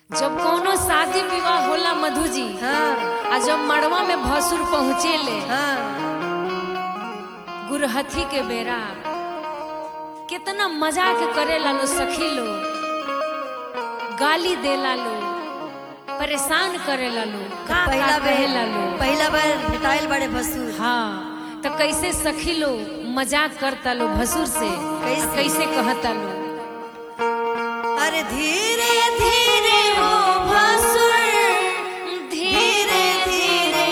जब कोनो शादी विवाह होला मधु जी हाँ आ जब मड़वा में भसुर पहुँचेले हाँ गुरहथी के बेरा कितना मजाक करे लो सखी लो गाली देला लो परेशान करे लो का पहिला का बार कहेला लो पहिला बार भेटाइल बड़े भसुर हाँ तो कैसे सखी लो मजाक करता लो भसुर से कैसे? कैसे कहता लो अरे धीरे धीरे हो भसुर धीरे धीरे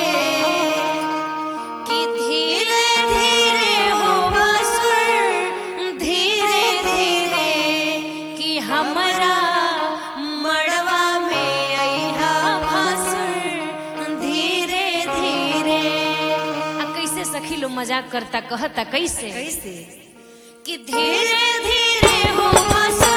कि धीरे धीरे हो भसुर धीरे धीरे कि हमरा मड़वा में अइहा भसुर धीरे धीरे आ कैसे सखी लो मजाक करता कहता कैसे कैसे कि धीरे धीरे हो भसुर